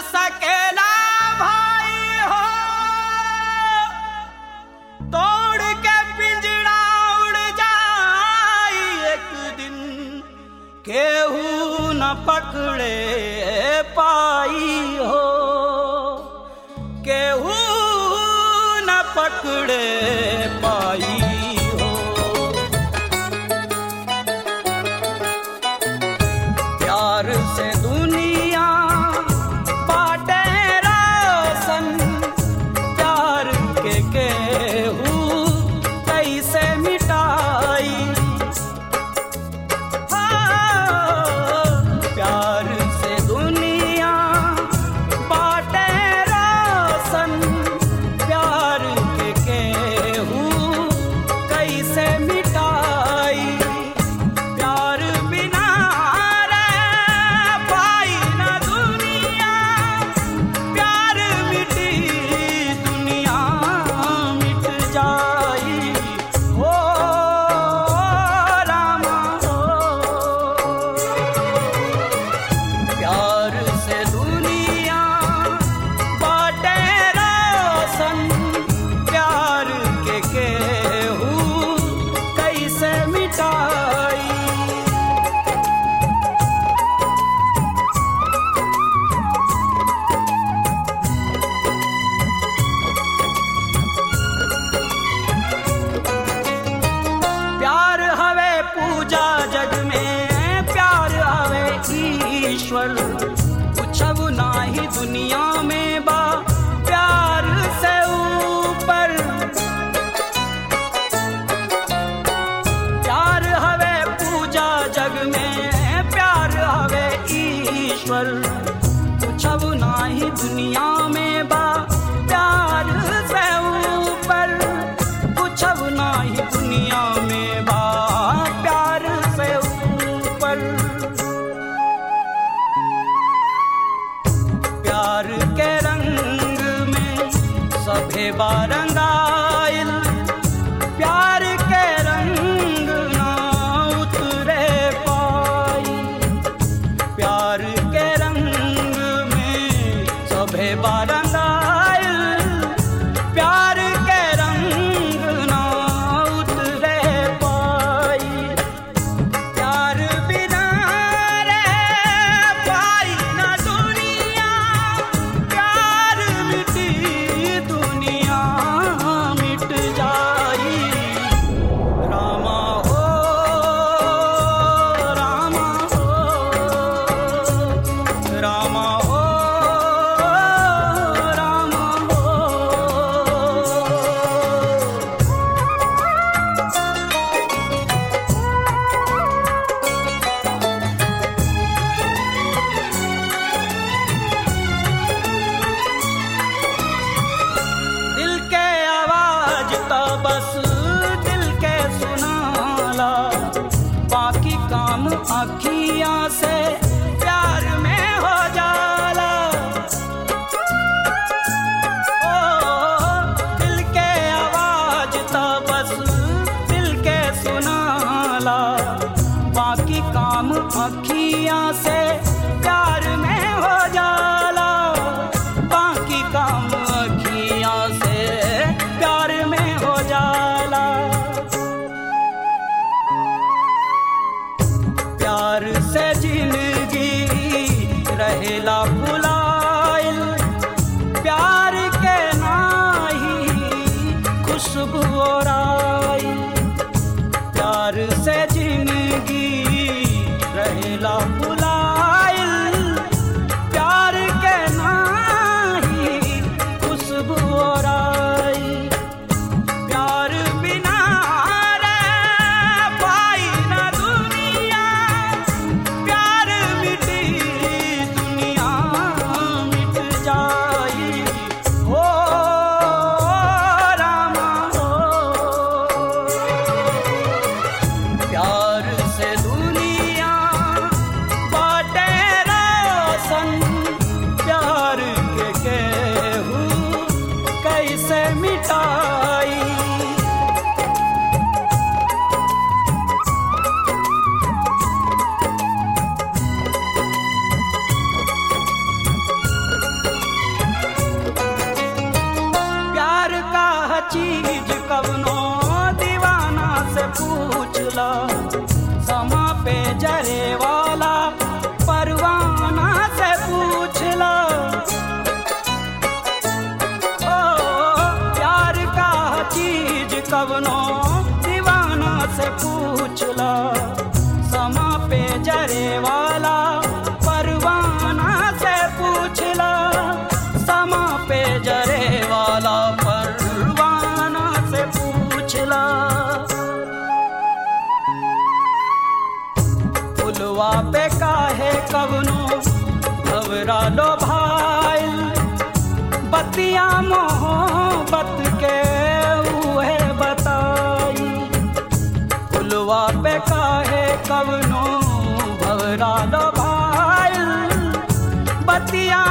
सकेला भाई हो तोड़ के पिंजड़ा उड़ जाई एक दिन केहू न पकड़े पाई हो केहू न पकड़े पाई हो प्यार से दुनिया बाटे रोशन प्यार के केहू कैसे मिटाई हाँ, प्यार से दुनिया बाटे रोशन प्यार के केहू कैसे मिटाई प्यार बिना रह पाई न दुनिया प्यार मिटी दुनिया मिट जाई ओ रामा ओ प्यार से दुनिया बाटे रोशन प्यार के केहू कैसे मिटाई प्यार हवे पूजा जग में प्यार हवे ईश्वर कुछब नाही दुनिया में बा प्यार से ऊपर प्यार हवे पूजा जग में प्यार हवे ईश्वर कुछब नाही दुनिया में बा प्यार से ऊपर कुछब नाही दुनिया में बा प्यार से ऊपर प्यार के रंग में सभे बारंगाइल प्यार के रंग ना उतरे पाई प्यार के रंग में सभे बारंगाइल प्यार के रंग ना उतरे पाई प्यार बिना रह पाई न दुनिया प्यार मिटी दुनिया मिट जाई रामा हो रामा हो रामा हो रामा हो दिल के आवाज तो बस दिल के सुनाला बाकी काम अखियां से प्यार में हो जाला ओ दिल के आवाज तो बस दिल के सुनाला बाकी काम अखियां से प्यार में हो जाला बाकी काम अखियां से प्यार में हो जाला प्यार से जिंदगी रहेला भुलाइल प्यार के नाही खुशबू और आइल प्यार से जिंदगी रहेला भुलाइल फुलवा पे काहे कवनो घबरा लो भाई बतिया मोहब्बत के उहे बताई फुलवा पे काहे कवनो घबरा लो भाई बतिया